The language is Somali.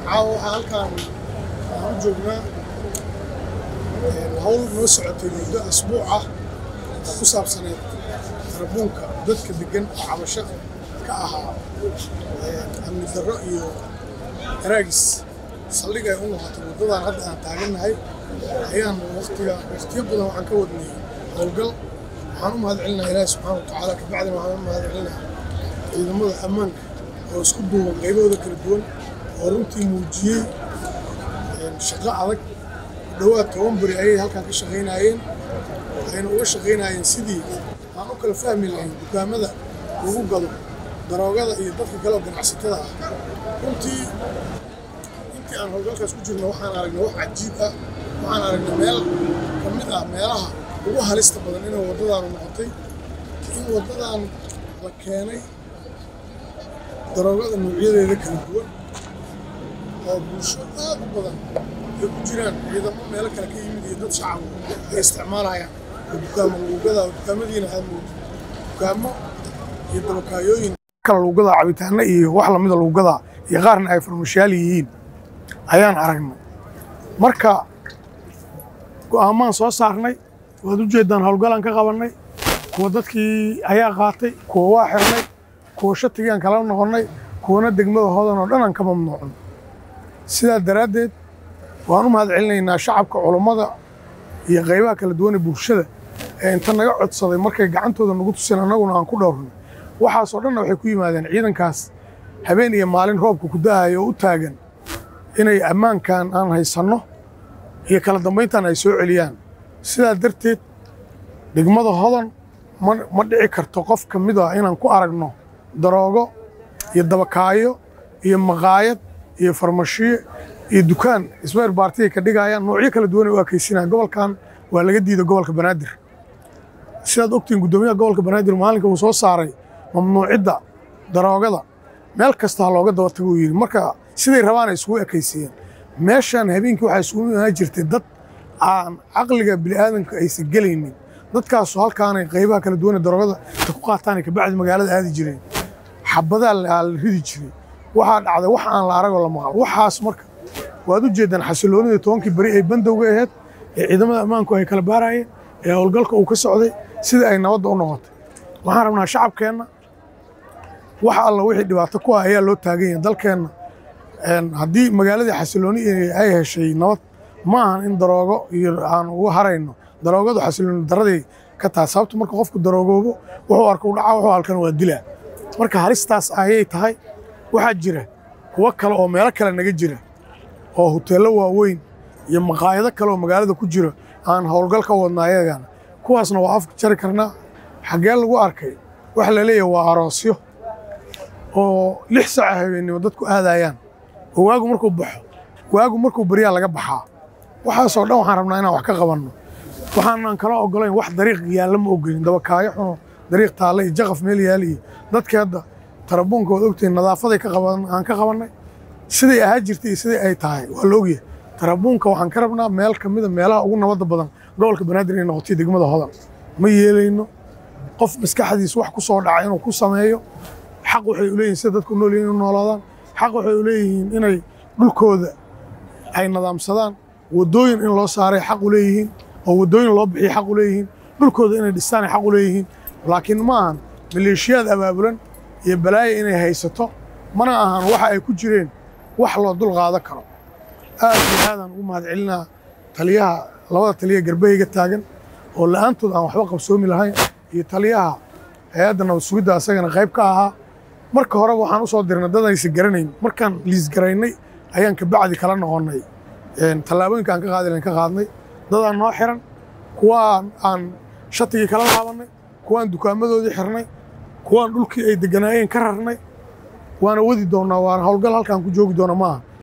caawa waxaa halkaan waxaan u joognaa hawl noo socotay muddo asbuuc ah oo ku saabsaneed tarabuunka dadka degan oo cabasho ka ahaa amni darro iyo daraagis saldhig ay u noqotay waddadan hadda aan taagannahay ayaan waqtiga waqtiyo badan waxaan ka wadnay howlgal waxaan u mahadcelinaha ilaahi subxaana wa tacaala kabacdina waxaan u mahadcelinaha ciidamada ammaanka oo isku duuban qaybahooda kala duwan oo runtii muujiyey shaqo adag dhowaad toban beri ayay halkan ka shaqaynaayeen waxayna uga shaqaynaayeen sidii aan u kala fahmi lahayn dukaamada lagu gado daroogada iyo dadka kale oo ganacsatada ah runtii intii aan howlgalkaas ku jirno waxaan aragnay wax cajiib ah waxaan aragnay meel ka mid ah meelaha ugu halista badan inay waddadaanu noqotay in waddadan la keenay daroogada noocyadeeda kala duwan oo bulsho aad u badan ay ku jiraan ciidamo meelo kale ka yimid iyo dad shacab ay isticmaalayaan oo dukaamo luugada oo dukaamadiina aad moodid dukaamo iyo dabakaayooyin kala luugada cabitaano iyo wax lamida luugada iyo qaarna ay farmashaal yihiin ayaan aragnay marka go'aamaan soo saarnay waad u jeeddaan howlgalaan ka qabannay kuwa dadkii ayaa qaatay kuwa waa xirnay kuwa shatigaan kala noqonnay kuwana degmada hodan oo dhan aan ka mamnuucno sidaa daraaddeed waan u mahadcelinaynaa shacabka culummada iyo qaybaha kala duwan ee bulshada ee inta naga codsaday markay gacantooda nagu tuseen annaguna aan ku dhowrnay waxaasoo dhanna waxay ku yimaadeen ciidankaas habeen iyo maalin roobka ku da'ayo oo u taagan inay ammaankan aan haysanno iyo kala dambayntan ay soo celiyaan sidaa darteed degmada hodan ma dhici karto qof ka mid ah inaan ku aragno daroogo iyo dabakaayo iyo maqaayad iyo farmashiyo iyo dukaan ismayr baartiya ka dhigayaan noocyo kala duwan ay u ekaysinayaan gobolkan waa laga diiday gobolka banaadir sidaad ogtihiin guddoomiyaha gobolka banaadir maalinka uu soo saaray mamnuucidda daroogada meel kasta ha looga daba tago uu yidhi marka siday rabaan ay isugu ekaysiiyeen meeshan habeenkii waxaa isugu imaan jirtay dad aan caqliga bini'aadanka aysan gelaynin dadkaasu halkaanay qaybaha kala duwan ee daroogada ka ku qaataanay kabacdi magaalada aadi jireen xabadaa la ridi jiray waxaa dhacday wax aan la aragoo la maqal waxaas marka waad u jeeddaan xasiloonidii tobankii beri ay bandowga ahayd ee ciidamada ammaanku ay kala baarayeen ee howlgalka uu ka socday sidai ay nabadda u noqotay waxaan rabnaa shacabkeenna wax alla wixii dhibaato ku ah ayaa loo taagan yahay dalkeenna haddii magaaladii xasilooni ay heshay nabad ma ahan in daroogo iyo aan uga harayno daroogadu xasilooni daraday ka tahay sababto marka qofku daroogoobo wuxuu arka u dhacaa wuxuu halkan waa dilaa marka halistaas ayay tahay waxaa jira kuwo kale oo meelo kale naga jira oo huteello waaweyn iyo maqaayado kale oo magaalada ku jira aan howlgal ka wadna ayagana kuwaasna waa afka jari karnaa xaggee lagu arkay waxa la leeyahay waa aroosyo oo lix saaca habeennimo dadku aadayaan oo waagu markuu baxo waagu markuu baryaa laga baxaa waxaasoo dhan waxaan rabnaa inaan wax ka qabanno waxaanan kala ogolayn wax dariiq yaalla ma ogolin dabakaayo xuno dariiq taalle iyo jaqaf meel yaal iyo dadkii hadda tarabuunka waad ogtihiin nadaafaday aan ka qabannay siday ahaa jirtay iyo siday ay tahay waa la ogyahay tarabuunka waxaan ka rabnaa meel ka mida meelaha ugu nabadda badan gobolka banaadir inay noqotay degmada hodan ma yeelayno qof maskaxdiis wax ku soo dhaca inuu ku sameeyo xaq waxay u leeyihin sida dadku nool yihin inu noolaadaan xaq waxay u leeyihiin inay dhulkooda ay nadaamsadaan waddooyin in loo saaray xaq u leeyihiin oo waddooyin loo bixiya xaq u leeyihiin dhulkooda inay dhistaan ay xaq u leeyihiin laakiin ma ahan maleeshiyaad abaabulan iyo balaaya inay haysato mana ahan waxa ay ku jireen wax loo dul qaadan karo aad iyo aadaan ugu mahadcelinaa taliyaha labada taliya garbahayga taagan oo la'aantood aan waxba qabsoomi lahayn iyo taliyaha hay-adda nabad sugidda asagana qayb ka ahaa marka horeba waxaan u soo dirnay dad aysan garanayn markaan liisgaraynay ayaan kabacdi kala noqonnay tallaabooyinka aan ka qaadi lahayn ka qaadnay dadaan noo xiran kuwaan aan shatigii kala laabannay kuwaan dukaamadoodii xirnay kuwaan dhulkii ay degganaayeen ka rarnay waana wadi doonnaa waana howlgal halkaan ku joogi doona maaha